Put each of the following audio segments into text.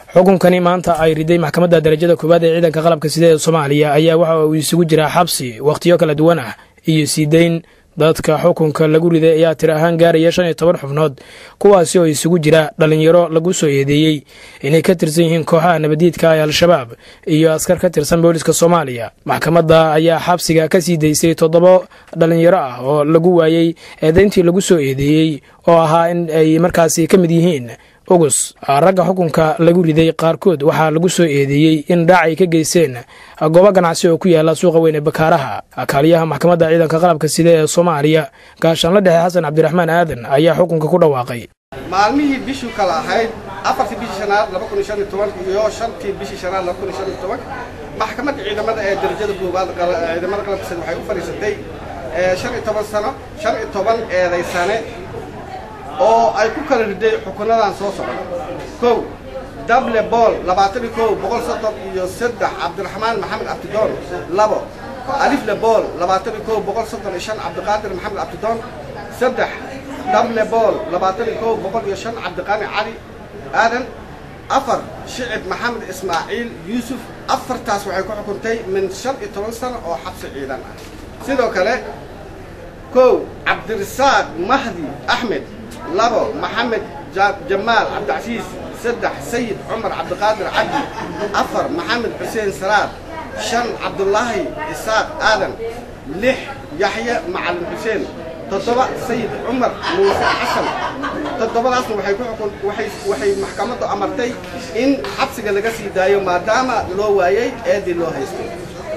xukunkani maanta ay riday maxkamadda darajada koowaad ee ciidanka qalabka sida ee soomaaliya ayaa waxa uu isugu jiraa xabsi wakhtiyo kala duwan ah iyo siideyn dadka xukunka lagu riday ayaa tir ahaan gaaraya shan iyo toban xubnood kuwaasi oo isugu jira dhallinyaro lagu soo eedeeyey inay ka tirsan yihiin kooxaha nabadiidka ee al-shabaab iyo askar ka tirsan booliska soomaaliya maxkamadda ayaa xabsiga ka sii daysay toddoba dhallinyaro ah oo lagu waayey eedeyntii lagu soo eedeeyey oo ahaa in ay markaasi ka mid yihiin ugus ragga xukunka lagu riday qaarkood waxaa lagu soo eedeeyey in dhaac ay ka geysteen goobo ganacsi oo ku yaala suuqa weyn ee bakaaraha kaaliyaha maxkamadda ciidanka qalabka sida ee soomaaliya gaashaanla dhexe xasan cabdiraxmaan aadan ayaa xukunka ku dhawaaqay maalmihii bishuu kala ahayd afartii bishii shanaad laba kun iyo shan iyo toban iyo shantii bishii shanaad laba kun iyo shan iyo toban maxkamadda ciidamada ee darajada koowaad ciidamada qalabka sida waxay u fadhiisatay shan iyo toban sano shan iyo toban eedaysane oo ay ku kala riday xukunadan soo socda kow dable bool labaatan iyo kow boqol soddon iyo saddex cabdiraxmaan maxamed abdidoon labo alifle bool labaatan iyo kow boqol soddon iyo shan cabdiqaadir maxamed abdidoon saddex dable bool labaatan iyo kow boqol iyo shan cabdiqaani cali aadan afar shicib maxamed ismaaciil yuusuf afartaas waxay ku xukuntay min shan iyo toban sano oo xabsi ciidan ah sidoo kale kow cabdirasaaq mahdi axmed labo maxamed jamaal cabdicasiis saddex sayid cumar cabdiqaadir cabdi afar maxamed xuseen salaad shan cabdulaahi isaaq aadan lix yaxye macalin xuseen toddoba sayid cumar muuse xasan toddobadaasna waxay ku xukun waxay waxay maxkamaddu amartay in xabsiga laga sii daayo maadaama loo waayey eedii loo haystay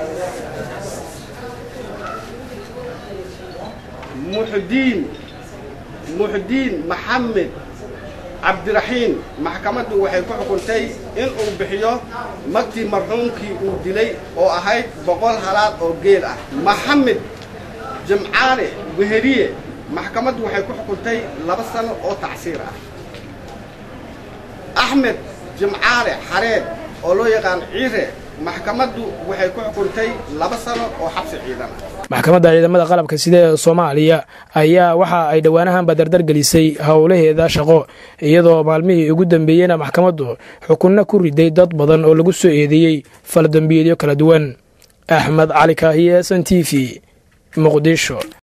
muxdiin muxdiin maxamed cabdiraxiin maxkamaddu waxay ku xukuntay in uu bixiyo magtii marxuumkii uu dilay oo ahayd boqol halaad oo geel ah maxamed jimcaale weheriye maxkamaddu waxay ku xukuntay laba sano oo tacsiir ah axmed jimcaale xareed oo loo yaqaan ciire maxkamaddu waxay ku xukuntay laba sano oo xabsi ciidan ah maxkamadda ciidamada qalabka sida ee soomaaliya ayaa waxa ay dhowaanahanba dardar gelisay howlaheeda shaqo iyadoo maalmihii ugu dambeeyeyna maxkamaddu xukunno ku riday dad badan oo lagu soo eedeeyey faladambiyeedyo kala duwan axmed cali kaahiye s n t v muqdisho